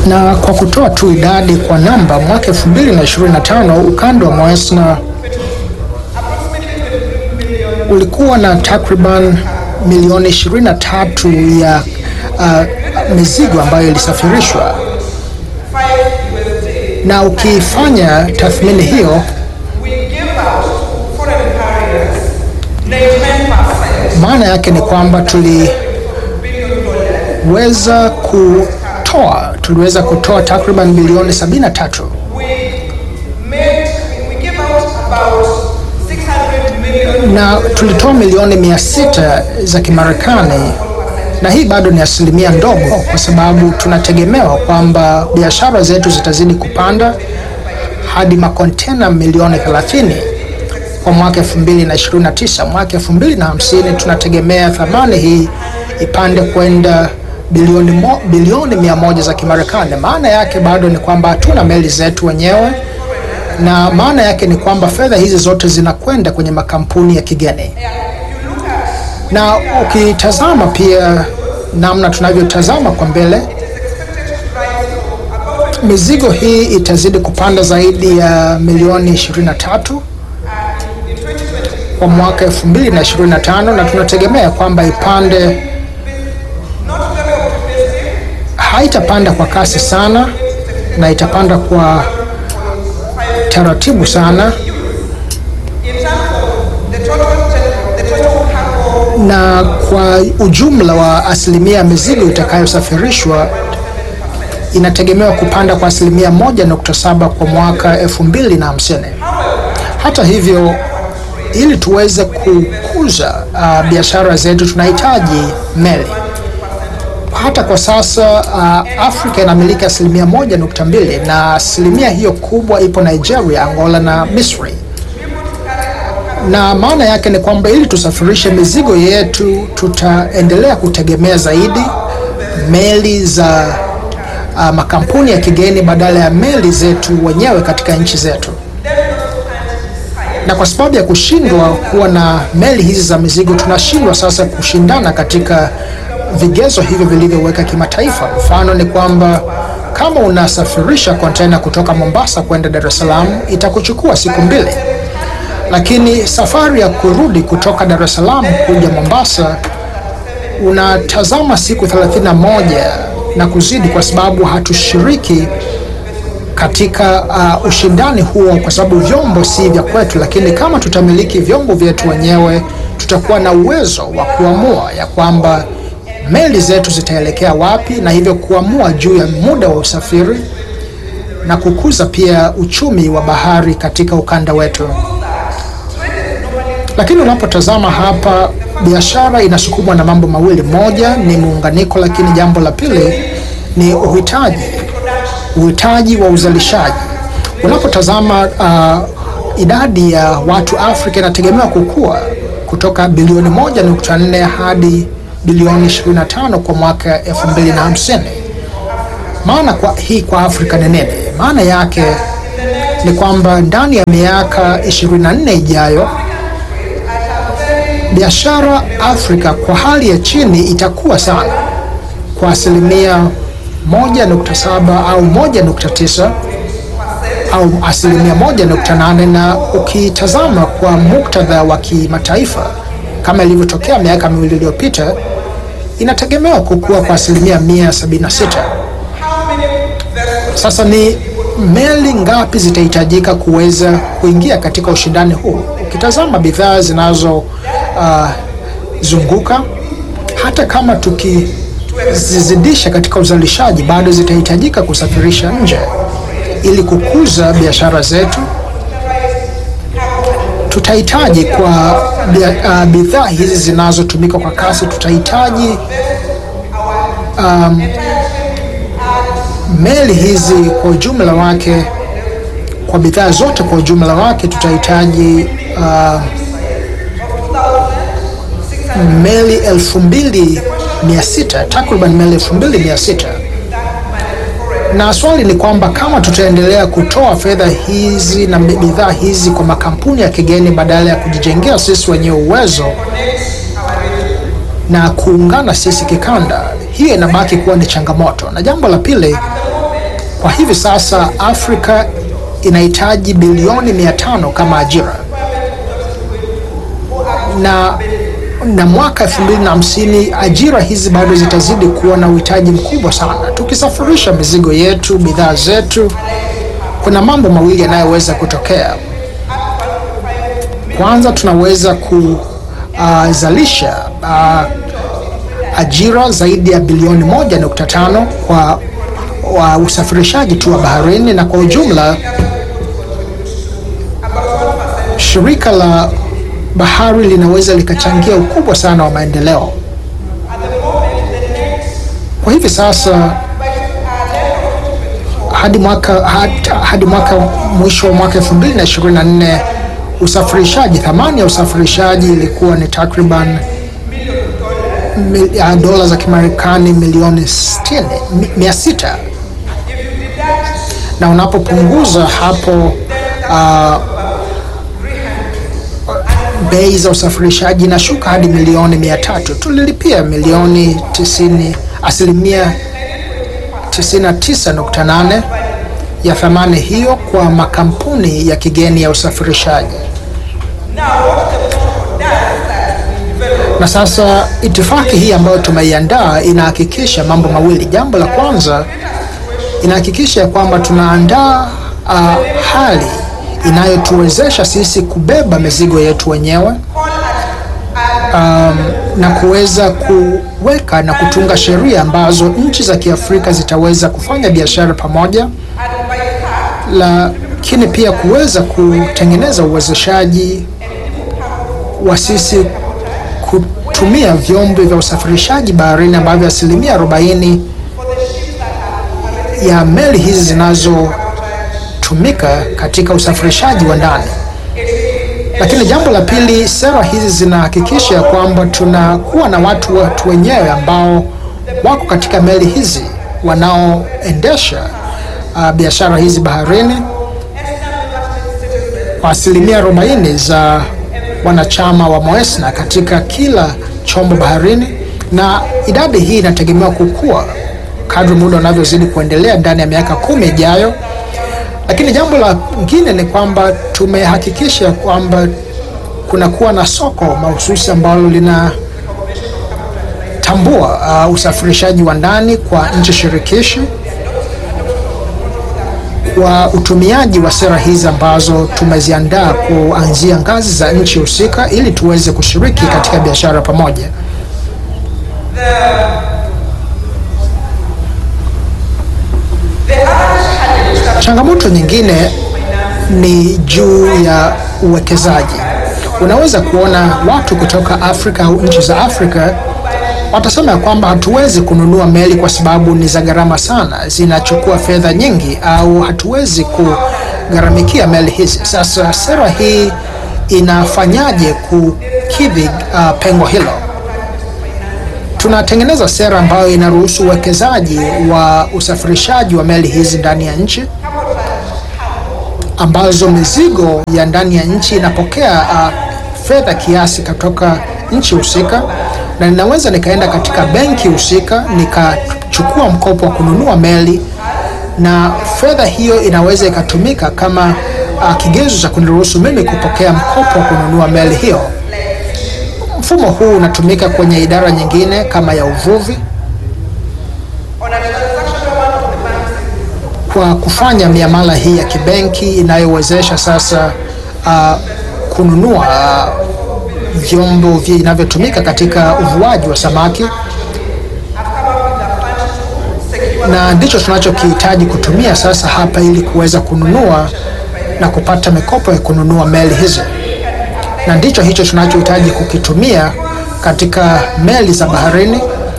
Na kwa kutoa tu idadi kwa namba, mwaka 2025 ukanda wa Moesna ulikuwa na takriban milioni 23 ya uh, mizigo ambayo ilisafirishwa, na ukifanya tathmini hiyo maana yake ni kwamba tuliweza kutoa tuliweza kutoa takriban bilioni 73 na tulitoa milioni mia sita za Kimarekani, na hii bado ni asilimia ndogo, kwa sababu tunategemewa kwamba biashara zetu zitazidi kupanda hadi makontena milioni 30 kwa mwaka 2029. Mwaka 2050 tunategemea thamani hii ipande kwenda bilioni, mo, bilioni mia moja za Kimarekani. Maana yake bado ni kwamba hatuna meli zetu wenyewe na maana yake ni kwamba fedha hizi zote zinakwenda kwenye makampuni ya kigeni, na ukitazama pia namna tunavyotazama kwa mbele, mizigo hii itazidi kupanda zaidi ya milioni 23 kwa mwaka 2025 na tunategemea kwamba ipande, haitapanda kwa kasi sana na itapanda kwa taratibu sana na kwa ujumla wa asilimia ya mizigo itakayosafirishwa inategemewa kupanda kwa asilimia moja nukta saba kwa mwaka elfu mbili na hamsini. Hata hivyo, ili tuweze kukuza uh, biashara zetu tunahitaji meli. Hata kwa sasa uh, Afrika inamiliki asilimia moja nukta mbili na asilimia hiyo kubwa ipo Nigeria, Angola na Misri, na maana yake ni kwamba ili tusafirishe mizigo yetu tutaendelea kutegemea zaidi meli za uh, makampuni ya kigeni badala ya meli zetu wenyewe katika nchi zetu, na kwa sababu ya kushindwa kuwa na meli hizi za mizigo tunashindwa sasa kushindana katika vigezo hivyo vilivyoweka kimataifa. Mfano ni kwamba kama unasafirisha kontena kutoka Mombasa kwenda Dar es Salaam itakuchukua siku mbili, lakini safari ya kurudi kutoka Dar es Salaam kuja Mombasa unatazama siku 31 na kuzidi, kwa sababu hatushiriki katika uh, ushindani huo, kwa sababu vyombo si vya kwetu. Lakini kama tutamiliki vyombo vyetu wenyewe, tutakuwa na uwezo wa kuamua ya kwamba meli zetu zitaelekea wapi na hivyo kuamua juu ya muda wa usafiri na kukuza pia uchumi wa bahari katika ukanda wetu. Lakini unapotazama hapa, biashara inasukumwa na mambo mawili. Moja ni muunganiko, lakini jambo la pili ni uhitaji, uhitaji wa uzalishaji. Unapotazama uh, idadi ya watu Afrika inategemewa kukua kutoka bilioni 1.4 hadi bilioni 25 kwa mwaka 2050. Maana kwa hii kwa Afrika ni nini? Maana yake ni kwamba ndani ya miaka 24 ijayo biashara Afrika kwa hali ya chini itakuwa sana kwa asilimia 1.7 au 1.9 au asilimia 1.8, na ukitazama kwa muktadha wa kimataifa kama ilivyotokea miaka miwili iliyopita inategemewa kukua kwa asilimia 176. Sasa ni meli ngapi zitahitajika kuweza kuingia katika ushindani huu? Ukitazama bidhaa zinazozunguka, uh, hata kama tukizizidisha katika uzalishaji, bado zitahitajika kusafirisha nje ili kukuza biashara zetu. Tutahitaji kwa uh, bidhaa hizi zinazotumika kwa kasi, tutahitaji um, meli hizi kwa ujumla wake, kwa bidhaa zote kwa ujumla wake tutahitaji uh, meli elfu mbili mia sita takriban meli elfu mbili mia sita na swali ni kwamba kama tutaendelea kutoa fedha hizi na bidhaa hizi kwa makampuni ya kigeni badala ya kujijengea sisi wenyewe uwezo na kuungana sisi kikanda, hiyo inabaki kuwa ni changamoto. Na jambo la pili Kwa hivi sasa Afrika inahitaji bilioni mia tano kama ajira na na mwaka 2050 ajira hizi bado zitazidi kuwa na uhitaji mkubwa sana. Tukisafirisha mizigo yetu, bidhaa zetu, kuna mambo mawili yanayoweza kutokea. Kwanza, tunaweza kuzalisha uh, ajira zaidi ya bilioni moja nukta tano kwa wa usafirishaji tu wa baharini, na kwa ujumla shirika la bahari linaweza likachangia ukubwa sana wa maendeleo. Kwa hivi sasa hadi mwaka hadi, hadi mwaka mwisho wa mwaka 2024 usafirishaji, thamani ya usafirishaji ilikuwa ni takriban dola za Kimarekani milioni 60 mia sita, na unapopunguza hapo uh, bei za usafirishaji inashuka hadi milioni mia tatu. Tulilipia milioni tisini, asilimia 99.8 ya thamani hiyo kwa makampuni ya kigeni ya usafirishaji. Na sasa itifaki hii ambayo tumeiandaa inahakikisha mambo mawili. Jambo la kwanza, inahakikisha kwamba tunaandaa uh, hali inayotuwezesha sisi kubeba mizigo yetu wenyewe um, na kuweza kuweka na kutunga sheria ambazo nchi za Kiafrika zitaweza kufanya biashara pamoja, lakini pia kuweza kutengeneza uwezeshaji wa sisi kutumia vyombo vya usafirishaji baharini ambavyo asilimia 40 ya meli hizi zinazo tumika katika usafirishaji wa ndani. Lakini jambo la pili, sera hizi zinahakikisha kwamba tunakuwa na watu watu wenyewe ambao wako katika meli hizi wanaoendesha uh, biashara hizi baharini kwa asilimia 40 za wanachama wa Moesna katika kila chombo baharini, na idadi hii inategemewa kukua kadri muda unavyozidi kuendelea ndani ya miaka kumi ijayo. Lakini jambo la lingine ni kwamba tumehakikisha kwamba kunakuwa na soko mahususi ambalo linatambua uh, usafirishaji wa ndani kwa nchi shirikishi kwa utumiaji wa sera hizi ambazo tumeziandaa kuanzia ngazi za nchi husika ili tuweze kushiriki katika biashara pamoja. Changamoto nyingine ni juu ya uwekezaji. Unaweza kuona watu kutoka Afrika au nchi za Afrika watasema ya kwamba hatuwezi kununua meli kwa sababu ni za gharama sana, zinachukua fedha nyingi, au hatuwezi kugharamikia meli hizi. Sasa sera hii inafanyaje kukidhi uh, pengo hilo? Tunatengeneza sera ambayo inaruhusu uwekezaji wa usafirishaji wa meli hizi ndani ya nchi ambazo mizigo ya ndani ya nchi inapokea uh, fedha kiasi kutoka nchi husika, na ninaweza nikaenda katika benki husika nikachukua mkopo wa kununua meli, na fedha hiyo inaweza ikatumika kama uh, kigezo cha kuniruhusu mimi kupokea mkopo wa kununua meli hiyo. Mfumo huu unatumika kwenye idara nyingine kama ya uvuvi kwa kufanya miamala hii ya kibenki inayowezesha sasa uh, kununua uh, vyombo vinavyotumika katika uvuaji wa samaki, na ndicho tunachokihitaji kutumia sasa hapa ili kuweza kununua na kupata mikopo ya kununua meli hizi, na ndicho hicho tunachohitaji kukitumia katika meli za baharini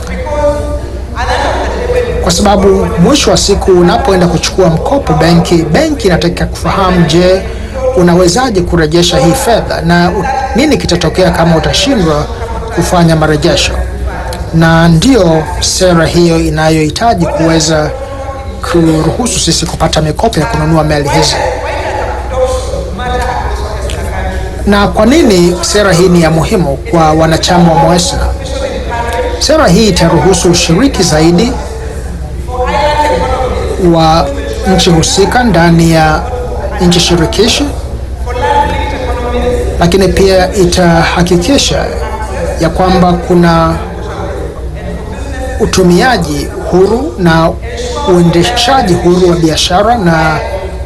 kwa sababu mwisho wa siku unapoenda kuchukua mkopo benki, benki inataka kufahamu, je, unawezaje kurejesha hii fedha na nini kitatokea kama utashindwa kufanya marejesho. Na ndio sera hiyo inayohitaji kuweza kuruhusu sisi kupata mikopo ya kununua meli hizi. Na kwa nini sera hii ni ya muhimu kwa wanachama wa Moesna? Sera hii itaruhusu ushiriki zaidi wa nchi husika ndani ya nchi shirikishi, lakini pia itahakikisha ya kwamba kuna utumiaji huru na uendeshaji huru wa biashara na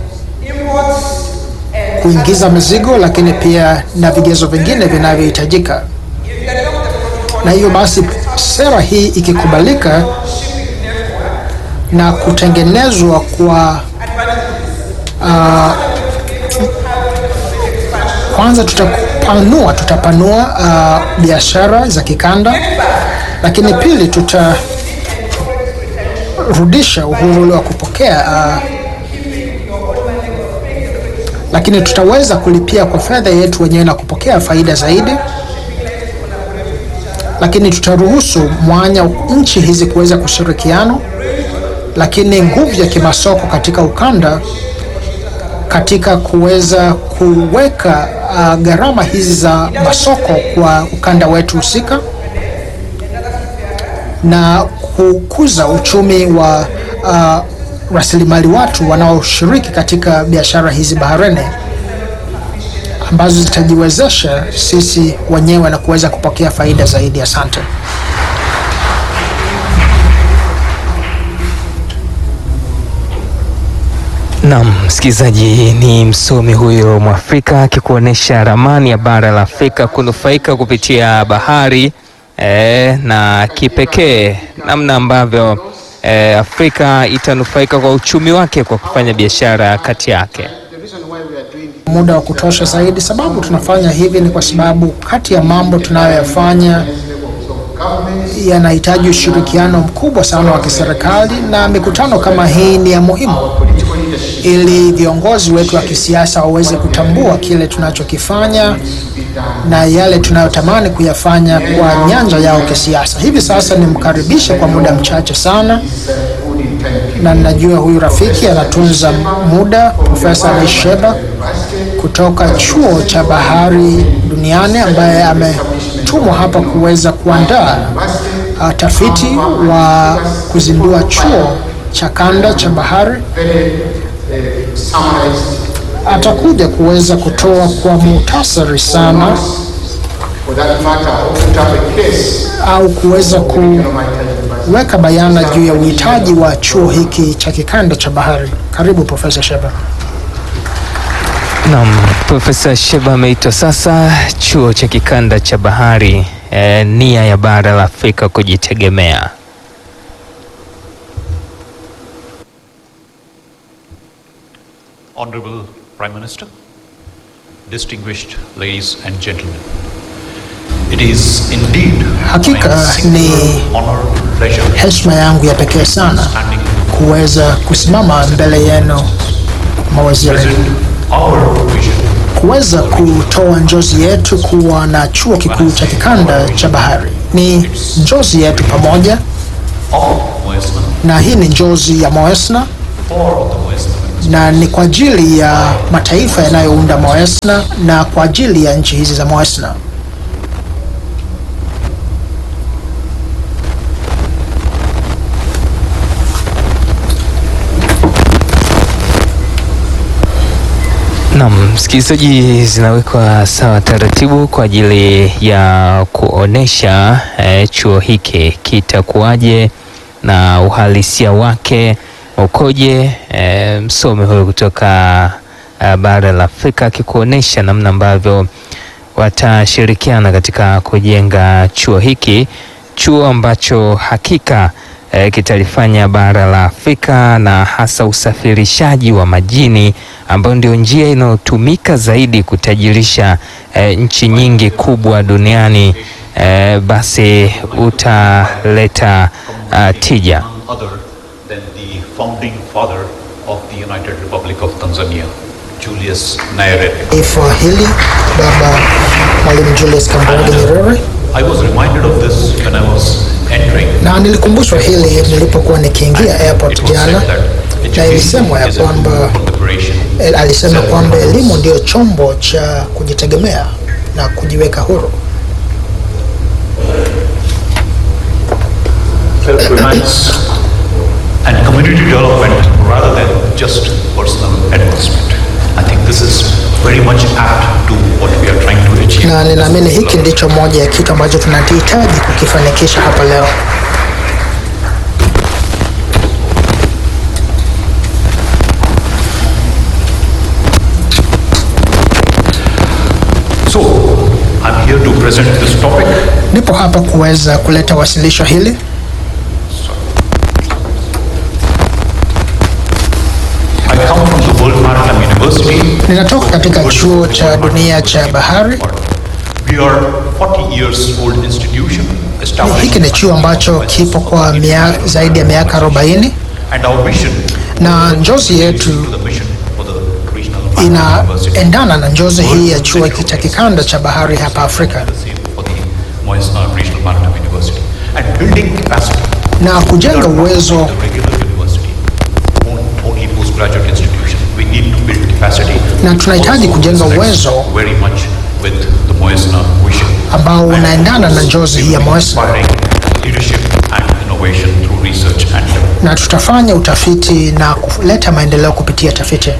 kuingiza mizigo, lakini pia na vigezo vingine vinavyohitajika. Na hiyo basi, sera hii ikikubalika na kutengenezwa kwa uh, kwanza tutapanua tutapanua uh, biashara za kikanda, lakini pili tutarudisha uhuru ule wa kupokea uh, lakini tutaweza kulipia kwa fedha yetu wenyewe na kupokea faida zaidi, lakini tutaruhusu mwanya nchi hizi kuweza kushirikiana, lakini nguvu ya kimasoko katika ukanda katika kuweza kuweka uh, gharama hizi za masoko kwa ukanda wetu husika na kukuza uchumi wa uh, rasilimali watu wanaoshiriki katika biashara hizi baharini ambazo zitajiwezesha sisi wenyewe na kuweza kupokea faida zaidi. Asante. Naam, msikilizaji, ni msomi huyo Mwafrika akikuonyesha ramani ya bara la Afrika kunufaika kupitia bahari eh, na kipekee namna ambavyo eh, Afrika itanufaika kwa uchumi wake kwa kufanya biashara kati yake. Muda wa kutosha zaidi. Sababu tunafanya hivi ni kwa sababu kati ya mambo tunayoyafanya yanahitaji ushirikiano mkubwa sana wa kiserikali, na mikutano kama hii ni ya muhimu ili viongozi wetu wa kisiasa waweze kutambua kile tunachokifanya na yale tunayotamani kuyafanya kwa nyanja yao kisiasa. Hivi sasa nimkaribishe kwa muda mchache sana, na najua huyu rafiki anatunza muda, Profesa Leisheba kutoka chuo cha bahari duniani ambaye ametumwa hapa kuweza kuandaa uh, tafiti wa kuzindua chuo cha kanda cha bahari atakuja kuweza kutoa kwa muhtasari sana au kuweza kuweka bayana juu ya uhitaji wa chuo hiki cha kikanda cha bahari. Karibu Profesa Sheba. Naam, Profesa Sheba ameitwa sasa chuo cha kikanda cha bahari, eh, nia ya bara la Afrika kujitegemea. Honorable Prime Minister, distinguished ladies and gentlemen, it is indeed Hakika my ni singular honor and pleasure heshima yangu ya pekee sana standing kuweza kusimama mbele yenu mawaziri, present our vision kuweza kutoa njozi yetu kuwa na chuo kikuu cha kikanda cha bahari. Ni njozi yetu pamoja, of Moesna na hii ni njozi ya Moesna for the Moesna na ni kwa ajili ya mataifa yanayounda Moesna na kwa ajili ya nchi hizi za Moesna. Naam, msikilizaji, zinawekwa sawa taratibu kwa ajili ya kuonesha eh, chuo hiki kitakuwaje na uhalisia wake ukoje. Eh, msomi huyo kutoka eh, bara la Afrika akikuonesha namna ambavyo watashirikiana katika kujenga chuo hiki, chuo ambacho hakika eh, kitalifanya bara la Afrika na hasa usafirishaji wa majini ambayo ndio njia inayotumika zaidi kutajirisha eh, nchi nyingi kubwa duniani eh, basi utaleta uh, tija. none other than the founding father of the United Republic of Tanzania, Julius Nyerere. Taifa hili Baba Mwalimu Julius Kambarage Nyerere, I was reminded of this when I was entering. na nilikumbushwa hili nilipokuwa nikiingia airport It was said jana, that na education ilisemwa ya is a tool kwamba for liberation. eh, alisema kwamba elimu ndio chombo cha kujitegemea na kujiweka huru. Self-reliance and community development rather than just personal advancement. I think this is very much apt to what we are trying to achieve. na ninaamini hiki ndicho moja ya kitu ambacho tunahitaji kukifanikisha hapa leo. So, I'm here to present this topic. Nipo hapa kuweza kuleta wasilisho hili. I come from the World Maritime University. Ninatoka katika chuo cha dunia cha bahari. We are 40 years old institution established Hiki ni chuo ambacho kipo kwa mia, zaidi ya miaka 40 and our vision na njozi yetu to the mission for the regional maritime university. inaendana na njozi hii ya chuo hiki cha kikanda cha bahari hapa Afrika The same for the Moyasna Regional Maritime University. And building capacity. na kujenga uwezo The regular university, on- only postgraduate institution. We need to build capacity. Na tunahitaji Also kujenga connects uwezo Very much with the Moyasna vision. ambao And unaendana na of njozi hii ya course, Moyasna. inspiring leadership and innovation through research and development. na tutafanya utafiti na kuleta maendeleo kupitia tafiti.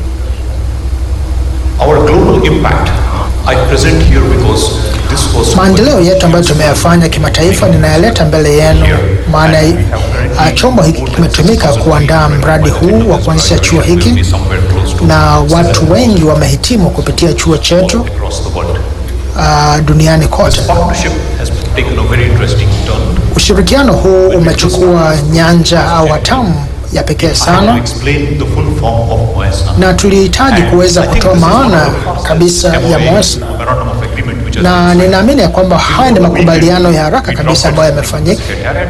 Our global impact, I present here because this was. Maendeleo yetu ambayo tumeyafanya kimataifa ninayaleta mbele yenu, maana uh, chombo hiki kimetumika kuandaa mradi huu wa kuanzisha chuo hiki, Somewhere close to na watu wengi wamehitimu kupitia chuo chetu across the world. uh, duniani kote. Partnership has taken a very interesting turn. Ushirikiano huu umechukua nyanja au hatamu ya pekee I have to sana, explain the full form of Moyasna. na tulihitaji kuweza I think kutoa this is one maana of the fastest kabisa ya MOA, Moyasna. memorandum of agreement which has na been signed. ninaamini ya kwamba haya ni makubaliano ya haraka kabisa ambayo yamefanyika.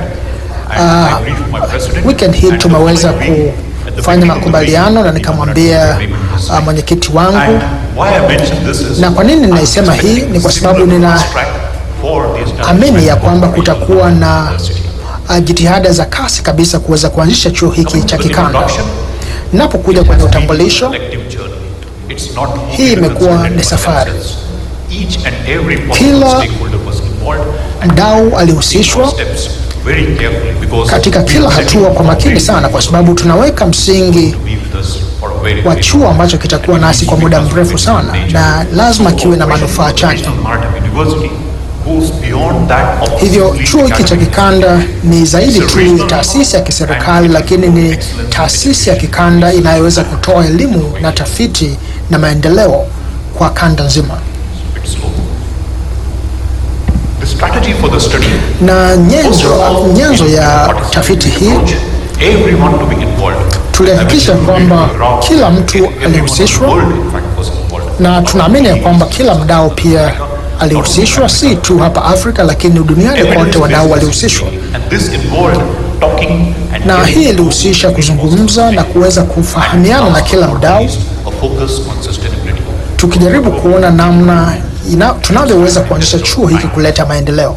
Weekend hii tumeweza kufanya makubaliano na nikamwambia uh, mwenyekiti wangu, na kwa nini ninaisema hii ni kwa sababu nina amini ya kwamba kutakuwa na uh, jitihada za kasi kabisa kuweza kuanzisha chuo hiki cha kikanda. Napokuja kwenye utambulisho, hii imekuwa ni safari. Kila mdau alihusishwa katika kila hatua kwa makini sana, kwa sababu tunaweka msingi wa chuo ambacho kitakuwa nasi kwa muda mrefu sana, na lazima kiwe na manufaa chanya. Hivyo chuo hiki cha kikanda ni zaidi tu ya taasisi ya kiserikali, lakini ni taasisi ya kikanda inayoweza kutoa elimu na tafiti na maendeleo kwa kanda nzima. Na nyenzo, nyenzo ya tafiti hii tulihakikisha kwamba kila mtu alihusishwa, na tunaamini ya kwamba kila mdau pia alihusishwa, si tu hapa Afrika, lakini duniani kote wadau walihusishwa, na hii ilihusisha kuzungumza na kuweza kufahamiana na kila mdau, tukijaribu kuona namna ina- tunavyoweza kuanzisha chuo hiki kuleta maendeleo.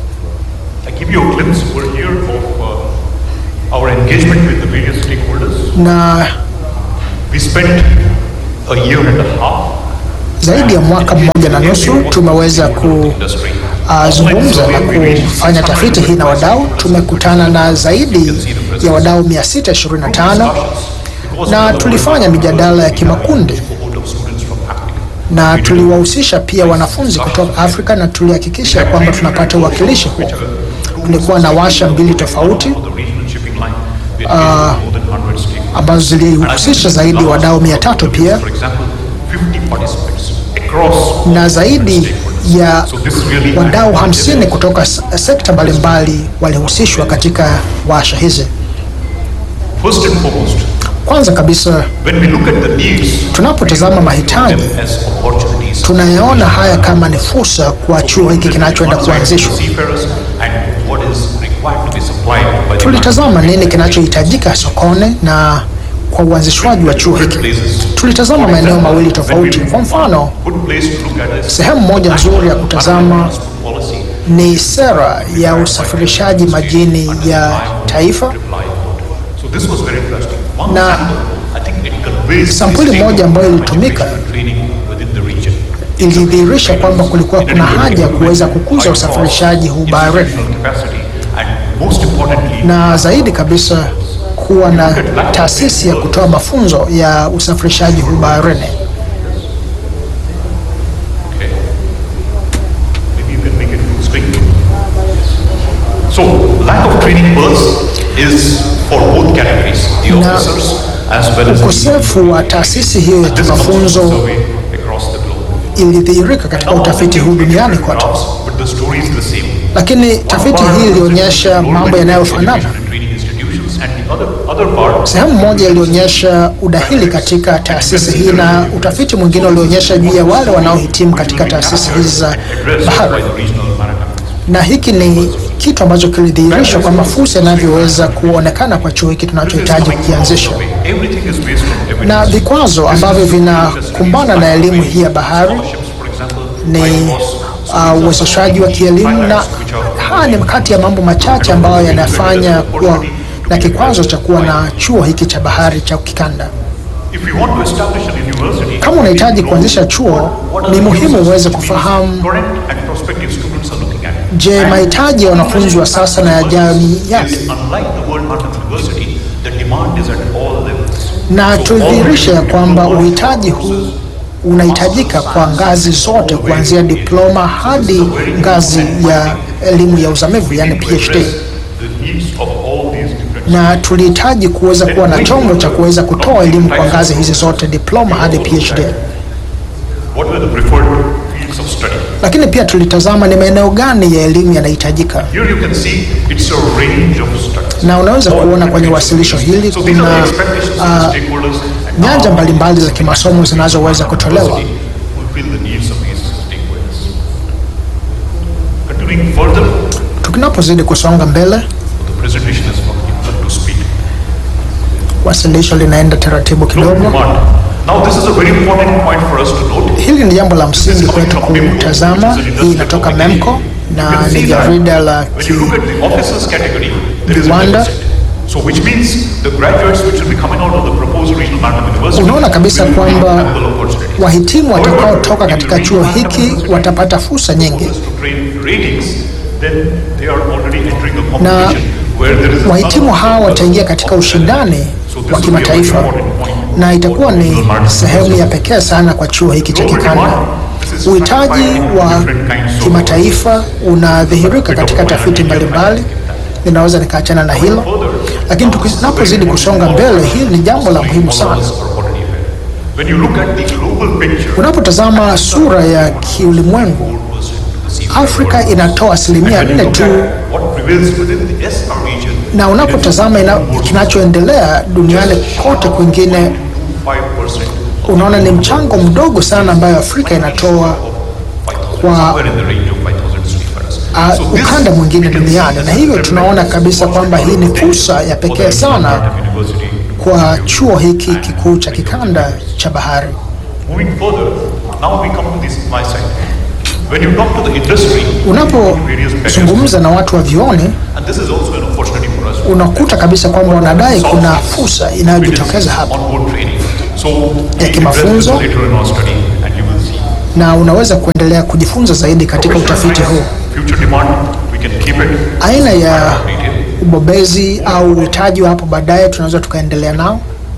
Our engagement with the various stakeholders. Na We spent a year and a half zaidi ya mwaka mmoja na nusu tumeweza kuzungumza na kufanya tafiti hii na wadau. Tumekutana na zaidi ya wadau 625 na tulifanya mijadala ya kimakundi na tuliwahusisha pia wanafunzi kutoka Afrika na tulihakikisha kwamba tunapata uwakilishi huo. Tulikuwa na washa mbili tofauti uh, ambazo zilihusisha zaidi wadau mia tatu pia na zaidi ya wadau hamsini kutoka s- sekta mbalimbali walihusishwa katika washa hizi. First and foremost, Kwanza kabisa, when we look at the needs, tunapotazama mahitaji as opportunities, tunayaona haya kama ni fursa kwa chuo hiki kinachoenda kuanzishwa. seafarers and what is required to be supplied by the Tulitazama nini kinachohitajika sokoni na kwa uanzishwaji wa chuo hiki. Tulitazama maeneo mawili tofauti. Kwa mfano, good place to look at is sehemu moja nzuri ya kutazama policy ni sera ya usafirishaji majini ya taifa, So this was very interesting. One Na sample, I think it conveys sampuli the state moja of ambayo ilitumika training within the region. ilidhihirisha kwamba kulikuwa kuna haja ya kuweza kukuza usafirishaji huu baharini Capacity and most importantly, na zaidi kabisa kuwa na taasisi ya kutoa mafunzo ya usafirishaji huu baharini. Okay. Maybe you can make it full screen. So, lack of training berths is for both categories, the Na officers as well as the Ukosefu wa taasisi hiyo ya This comes from mafunzo survey across the globe. ilidhihirika katika utafiti huu duniani kote, But the story is the same. lakini tafiti hii ilionyesha mambo yanayofanana. Sehemu moja ilionyesha udahili katika taasisi hii na utafiti mwingine ulionyesha juu ya wale wanaohitimu katika taasisi hizi za bahari, na hiki ni kitu ambacho kilidhihirishwa kwamba fursa inavyoweza kuonekana kwa chuo hiki tunachohitaji kukianzisha, na vikwazo ambavyo vinakumbana na elimu hii ya bahari ni uh, uwezeshaji wa kielimu, na haya ni kati ya mambo machache ambayo yanafanya kuwa na kikwazo cha kuwa na chuo hiki cha bahari cha kikanda. Kama unahitaji kuanzisha chuo, ni muhimu uweze kufahamu, je, mahitaji ya wanafunzi wa sasa na ya jamii yake, na tudhihirishe ya kwamba uhitaji huu unahitajika kwa ngazi zote kuanzia diploma hadi ngazi ya elimu ya uzamivu yani PhD, na tulihitaji kuweza kuwa na chombo cha kuweza kutoa elimu kwa ngazi hizi zote diploma hadi PhD. What were the preferred fields of study? Lakini pia tulitazama ni maeneo gani ya elimu yanahitajika, Here you can see it's a range of studies. na unaweza kuona kwenye wasilisho hili So these are kuna the expectations of the uh, stakeholders. and nyanja now mbalimbali za kimasomo zinazoweza kutolewa. university will fill the needs of these stakeholders. Continuing further, Tukinapozidi kusonga mbele, the presentation is up to speed. wasilisho linaenda taratibu No kidogo. demand. Now this is a very important point for us to note. Hili ni jambo la msingi kwetu kutazama. Hii inatoka MEMCO You na can ni see that jarida la when you look at the officers category, there is a Rwanda. deficit. So which means the graduates which will be coming out of the proposed regional maritime university Unaona kabisa will kwamba have ample opportunities. wahitimu watakaotoka However, katika if you chuo read hiki mathematics watapata fursa nyingi, to train ratings, then they are already entering a competition where there is a wahitimu ton of hawa wataingia katika ushindani So this wa will be a very kimataifa, important point na itakuwa for ni regional maritime sehemu ya university. pekee sana kwa chuo hiki cha kikanda. Uhitaji wa kimataifa unadhihirika katika tafiti mbalimbali, ninaweza nikaachana na hilo, lakini tunapozidi kusonga mbele, hili ni jambo la muhimu sana. When you look at the global picture, Unapotazama sura ya kiulimwengu, Afrika inatoa asilimia nne tu, what prevails within the SR region, na unapotazama ina, kinachoendelea duniani kote kwingine, 5% unaona ni mchango mdogo sana ambayo Afrika inatoa kwa somewhere in the range of 5,000 seafarers. uh, So this ukanda mwingine we can see duniani, na hivyo tunaona kabisa kwamba hii ni fursa ya pekee sana University. kwa chuo hiki kikuu cha kikanda cha bahari. Moving further, now we come to this my side. When you talk to the industry, various Unapozungumza na watu wa vioni, and this is also an opportunity for us. unakuta kabisa kwamba wanadai kuna fursa inayojitokeza hapa Onboard training. So ya we address this kimafunzo. later in our study and you will see. na unaweza kuendelea kujifunza zaidi katika utafiti huu. Future demand, we can keep it Aina ya detail. ubobezi au uhitaji wa hapo baadaye tunaweza tukaendelea nao.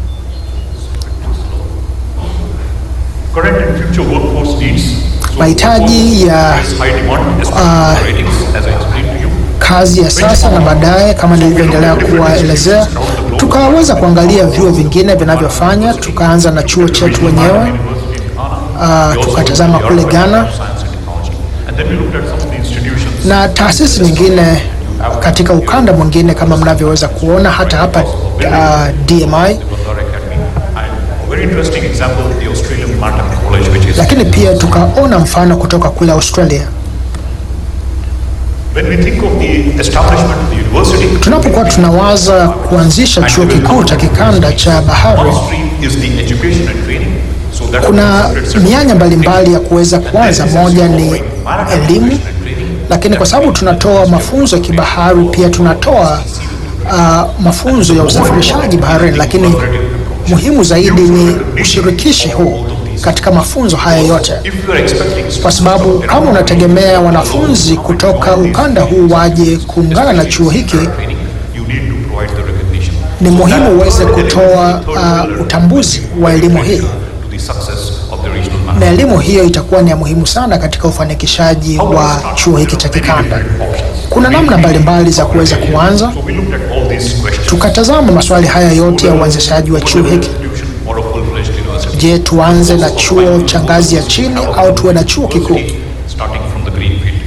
Current and future workforce needs. So Mahitaji ya there is high demand, especially for ratings, as I explained to you. kazi ya sasa na baadaye, kama nilivyoendelea kuwaelezea, tukaweza kuangalia vyuo vingine vinavyofanya. Tukaanza na chuo chetu wenyewe, Uh, tukatazama kule Ghana And then we looked at some of the institutions. na taasisi nyingine katika ukanda mwingine kama mnavyoweza kuona hata hapa uh, DMI, Bandar Academy. And a very interesting example, the Australian Maritime College, which is lakini pia tukaona mfano kutoka kule Australia. when we think of the establishment of the university, Tunapokuwa tunawaza kuanzisha chuo kikuu cha kikanda cha bahari, one stream is the education and training. So that kuna separate set of mianya mbalimbali ya kuweza kuanza. Moja ni elimu, lakini kwa sababu tunatoa mafunzo ya kibahari, pia tunatoa uh, mafunzo ya usafirishaji baharini, lakini muhimu zaidi ni ushirikishi huu katika mafunzo haya yote, If you are expecting kwa sababu kama unategemea wanafunzi kutoka ukanda huu waje kuungana na chuo hiki, training, you need to provide the recognition. ni muhimu uweze kutoa uh, utambuzi wa elimu hii, to the success of the regional map. na elimu hiyo itakuwa ni ya muhimu sana katika ufanikishaji wa chuo hiki cha kikanda. Kuna namna mbalimbali za kuweza kuanza. So we looked at all these questions. Tukatazama maswali haya yote ya uanzishaji wa chuo hiki. Institution or a full-fledged university. Je, tuanze na chuo cha ngazi ya chini au tuwe na chuo kikuu? Starting from the greenfield.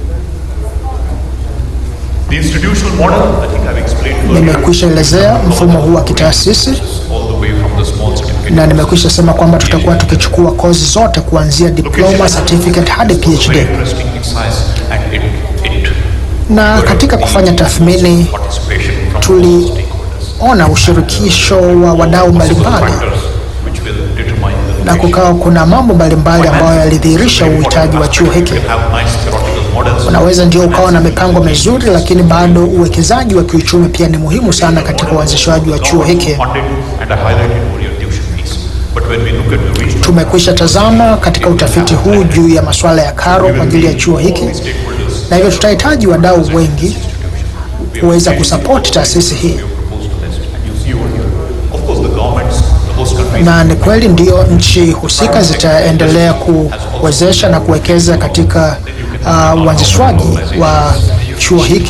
The institutional model, I think I've explained earlier, Nimekwisha elezea mfumo huu wa kitaasisi all the way from the small certificate. na nimekwisha sema kwamba tutakuwa tukichukua kozi zote kuanzia diploma, certificate hadi Very PhD. interesting exercise and it, it Na katika kufanya tathmini participation from all stakeholders. tuliona ushirikisho wa wadau mbalimbali Factors which will determine the na kukawa kuna mambo mbalimbali ambayo yalidhihirisha uhitaji wa chuo hiki. You can have nice theoretical models. Unaweza ndio ukawa na mipango mizuri, lakini bado uwekezaji wa kiuchumi pia ni muhimu sana katika uanzishwaji wa chuo hiki. Funded and I highlighted over your tuition fees. But when we look at the regional Tumekwisha tazama katika utafiti huu juu ya masuala ya karo kwa ajili ya chuo hiki, stakeholders, na hivyo tutahitaji wadau wengi kuweza kusapoti taasisi hii, proposed list, and you see over here, of course, the governments, the host countries, na ni kweli ndio nchi husika zitaendelea kuwezesha na kuwekeza katika uh, uanzishwaji wa chuo hiki.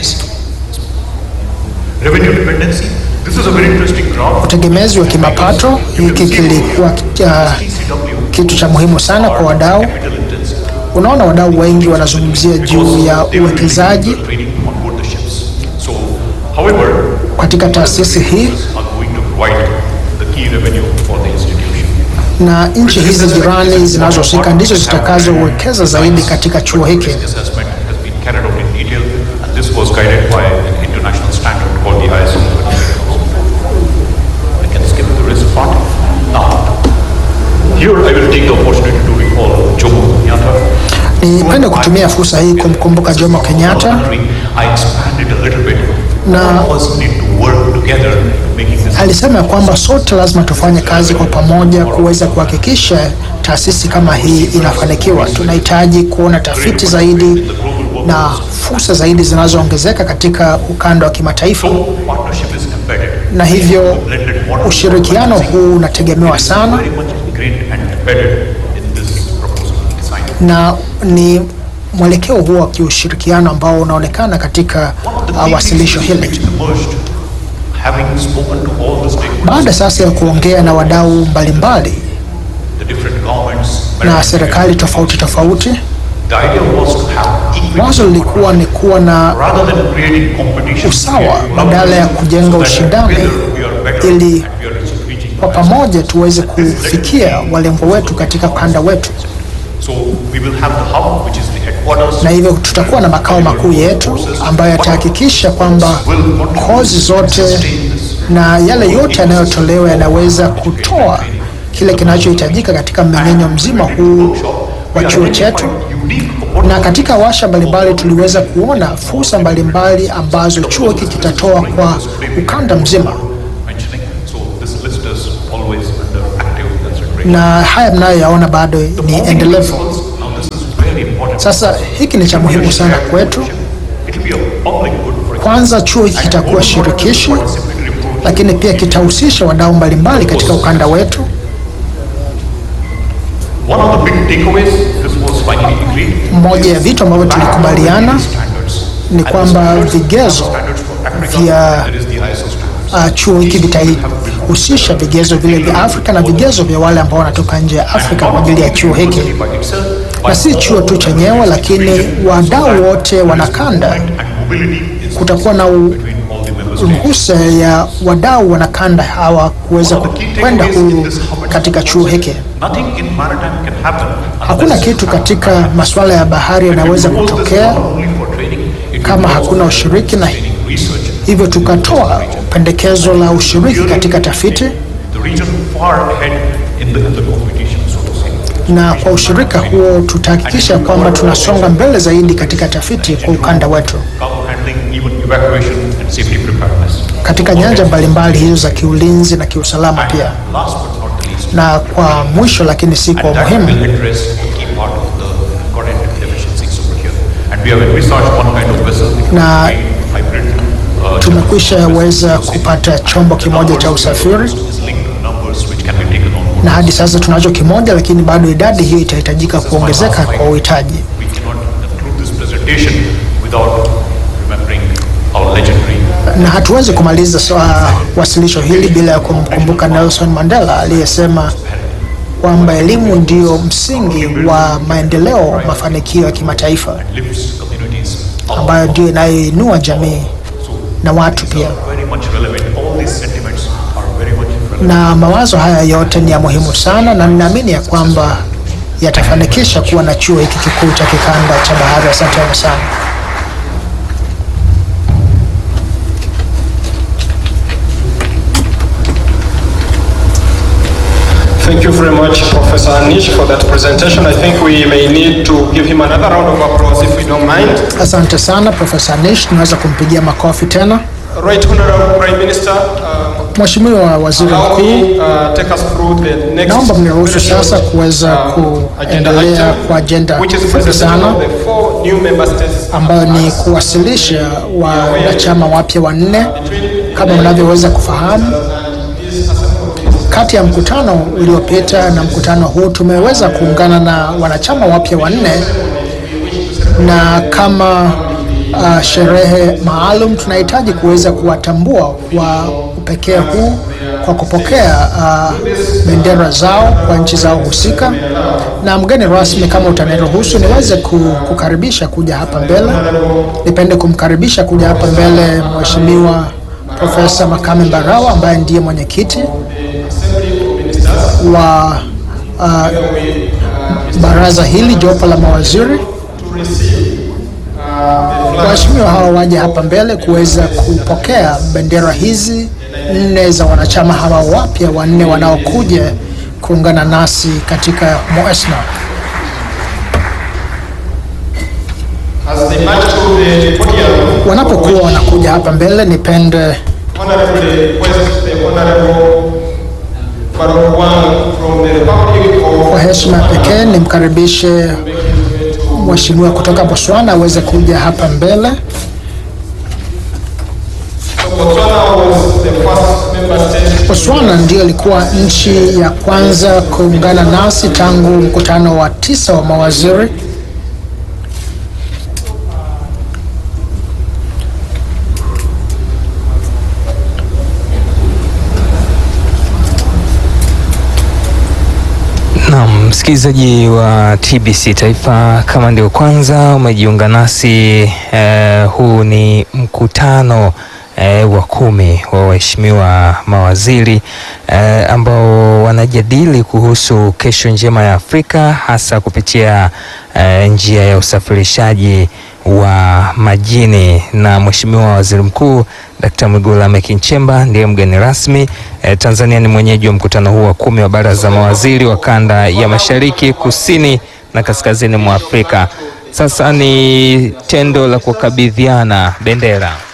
revenue dependency. This is a very interesting graph. Utegemezi wa kimapato, hiki kilikuwa uh, TCW, kitu cha muhimu sana kwa wadau. capital intensive. Unaona, wadau wengi wanazungumzia juu ya They will be uwekezaji doing the training on board the ships. So, however, katika taasisi hii are going to provide the key revenue for the institution. na nchi hizi jirani zinazohusika ndizo zitakazowekeza zaidi katika chuo hiki. Risk assessment has been carried out in detail, and this was guided by an international standard called the ISO 27001. I can skip the risk part. Now, here I will take the opportunity to recall Jomo Kenyatta. Nipende kutumia fursa hii kumkumbuka Jomo Kenyatta I expanded a little bit. Na- All of us need to work together to making this alisema ya kwamba sote lazima tufanye kazi kwa pamoja kuweza kuhakikisha taasisi kama hii inafanikiwa. Tunahitaji kuona tafiti zaidi na fursa zaidi zinazoongezeka katika ukanda wa kimataifa, So, partnership is embedded. na hivyo Blended model. ushirikiano huu unategemewa sana Very much ingrained and embedded in this proposal design. na ni mwelekeo huo wa kiushirikiano ambao unaonekana katika uh, wasilisho hili. emerged, having spoken to all the stakeholders, Baada sasa ya kuongea na wadau mbalimbali the different governments, na serikali tofauti tofauti, the idea was to have equity wazo lilikuwa ni kuwa na rather than creating competition. usawa badala ya kujenga ushindani ili kwa pamoja tuweze kufikia walengo wetu katika ukanda wetu, So we will have the hub, which is the headquarters. na hivyo tutakuwa na makao makuu yetu ambayo yatahakikisha kwamba kozi zote na yale yote yanayotolewa yanaweza kutoa kile kinachohitajika katika mmeng'enyo mzima huu wa chuo chetu. Unique Na katika washa mbalimbali tuliweza kuona fursa mbalimbali ambazo chuo hiki kitatoa kwa ukanda mzima, mentioning. So this list is always under active consideration. na haya mnayoyaona bado ni endelevu. Now this is very important. Sasa hiki ni cha muhimu sana kwetu. It will be a public good for Kwanza, chuo hiki kitakuwa shirikishi, lakini pia kitahusisha wadau mbalimbali katika ukanda wetu. One of the big takeaways, this was finally agreed. Moja ya vitu ambavyo tulikubaliana Standards. ni kwamba vigezo Standards for Africa, vya there is the ISO standards. uh, chuo hiki vitahusisha vigezo vile vya Afrika na vigezo vya wale ambao wanatoka nje ya Afrika kwa ajili ya chuo hiki, By itself, na si chuo tu chenyewe, lakini wadau wote wanakanda. and mobility is Kutakuwa na u- between all the member states. ruhusa ya wadau wanakanda hawa kuweza kwenda huru katika chuo hiki. Nothing in maritime can happen Hakuna unless kitu katika masuala ya bahari yanaweza Because this is kutokea not only for training, it kama will hakuna also ushiriki, na training research. hivyo tukatoa pendekezo la ushiriki katika tafiti, The region far ahead in the, in the competition, so to say. na kwa ushirika huo tutahakikisha kwamba tunasonga mbele zaidi katika tafiti kwa ukanda wetu Cargo handling, even evacuation and safety preparedness. katika nyanja mbalimbali hizo za kiulinzi na kiusalama And pia. last but not the least, Na kwa mwisho lakini si kwa and that umuhimu, will address a key part of the current deficiencies over here. And we have envisaged one kind of vessel, it will Na- be hybrid, tumekwisha weza kupata chombo kimoja cha usafiri is linked to numbers which can be taken on board. na hadi sasa tunacho kimoja, lakini bado idadi hiyo itahitajika kuongezeka kwa uhitaji. We cannot conclude this presentation without remembering our legendary na hatuwezi kumaliza swa- wasilisho hili bila ya kumkumbuka Nelson Mandela aliyesema kwamba elimu ndio msingi wa maendeleo, mafanikio ya kimataifa, lifts communities up. ambayo ndio inayoinua jamii na watu pia. Very much relevant. All these sentiments are very much relevant. Na mawazo haya yote ni ya muhimu sana, na ninaamini ya kwamba yatafanikisha kuwa na chuo hiki kikuu cha kikanda cha bahari. Asanteni sana. Thank you very much, Professor Anish, for that presentation. I think we may need to give him another round of applause if we don't mind. Asante sana Profesa Nish, tunaweza kumpigia makofi tena. Right, Honorable Prime Minister, uh, Mheshimiwa Waziri allow Mkuu, me uh, take us through the next Naomba mniruhusu sasa kuweza uh, agenda kuendelea item, kwa agenda which is fupi presentation sana of the four new member states ambayo ni kuwasilisha wanachama wapya wanne. Kama mnavyoweza kufahamu, kati ya mkutano uliopita na mkutano huu tumeweza kuungana na wanachama wapya wanne, na kama uh, sherehe maalum tunahitaji kuweza kuwatambua kwa upekee huu kwa kupokea uh, bendera zao kwa nchi zao husika. Na mgeni rasmi, kama utaniruhusu, niweze ku- kukaribisha kuja hapa mbele. Nipende kumkaribisha kuja hapa mbele Mheshimiwa Profesa Makame Mbarawa ambaye ndiye mwenyekiti wa uh, baraza hili, jopo la mawaziri. Waheshimiwa hawa waje hapa mbele kuweza kupokea bendera hizi nne za wanachama hawa wapya wanne wanaokuja kuungana nasi katika MOESNA. as they march to the podium. Wanapokuwa wanakuja hapa mbele, nipende Honorably request the Honorable Farouk Wang from the Republic of kwa heshima ya pekee nimkaribishe mheshimiwa kutoka Botswana aweze kuja hapa mbele. Botswana was the first member state Botswana ndiyo ilikuwa nchi ya kwanza kuungana nasi tangu mkutano wa tisa wa mawaziri. Naam, msikilizaji wa TBC Taifa, kama ndio kwanza umejiunga nasi eh, huu ni mkutano eh, wa kumi wa waheshimiwa mawaziri eh, ambao wanajadili kuhusu kesho njema ya Afrika hasa kupitia eh, njia ya usafirishaji wa majini na Mheshimiwa Waziri Mkuu Dkt. Mwigulu Lameck Nchemba ndiye mgeni rasmi. Eh, Tanzania ni mwenyeji wa mkutano huu wa kumi wa baraza za mawaziri wa kanda ya Mashariki, Kusini na Kaskazini mwa Afrika. Sasa ni tendo la kukabidhiana bendera.